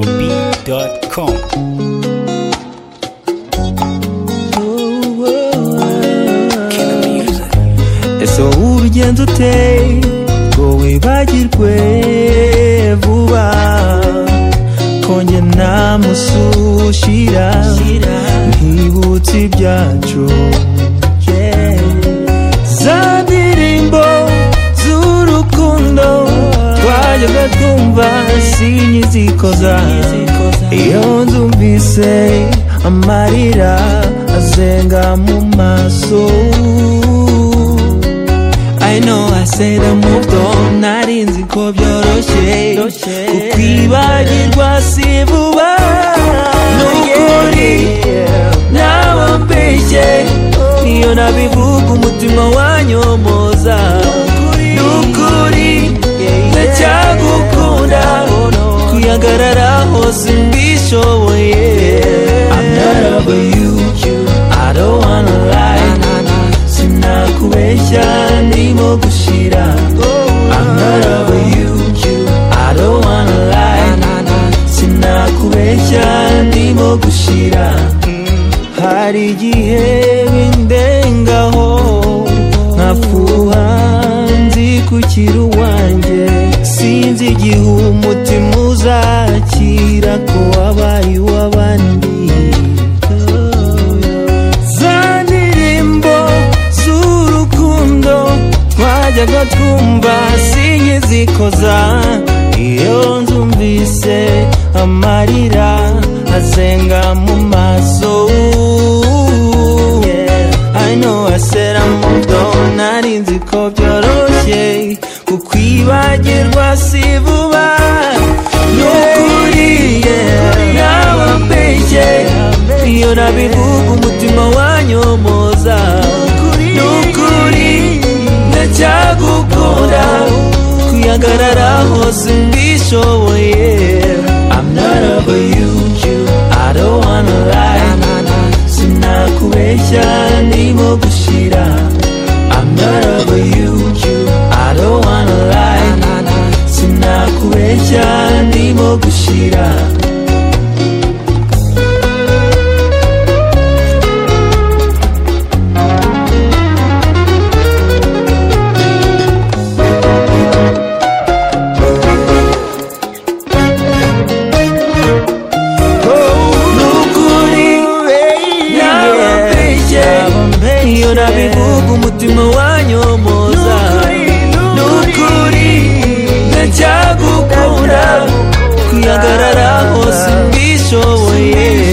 YegoBee.com. ese wowe urugendo uteye ngo wibagirwe vuba konge namusushira ntibutse ibyacu Yeah. za ndirimbo z'urukundo twajyaga twumva sinyizikoza iyo nzumvise amarira azenga mu maso I know I said I moved on Nari nzi ko byoroshye Kukwibagirwa si vuba Nukuri nawe mbeshye Niyo nabivuga umutima wanyomoza Nukuri ndacyagukunda Kuyagararaho simbishoboye I'm not over you I don't wanna lie sinakubeshya ndimo gushira I'm not over you I don't wanna lie sinakubeshya ndimo gushira hari igihe bindengaho nkafuha nzi kukira uwanjye sinzi igihe umutima uzakira ko wabaye uw'abandi za ndirimbo z'urukundo twajyaga twumva sinyizikoza iyo nzumvise amarira azenga mu maso Yeah, I know I said I moved on nari nzi ko byoroshye kukwibagirwa si vuba nukuri yeah, nawe mbeshye iyo nabivuga umutima wanyomoza nukuri ndacyagukunda kuyagararaho simbishoboye I'm not over you I don't wanna lie sinakubeshya ndimo gushira I'm not over you I don't wanna lie sinakubeshya ndimo gushira nukuri nabambeshye iyo nabivuga umutima wanyomoza nukuri ndacyagukunda kuyagararaho simbishoboye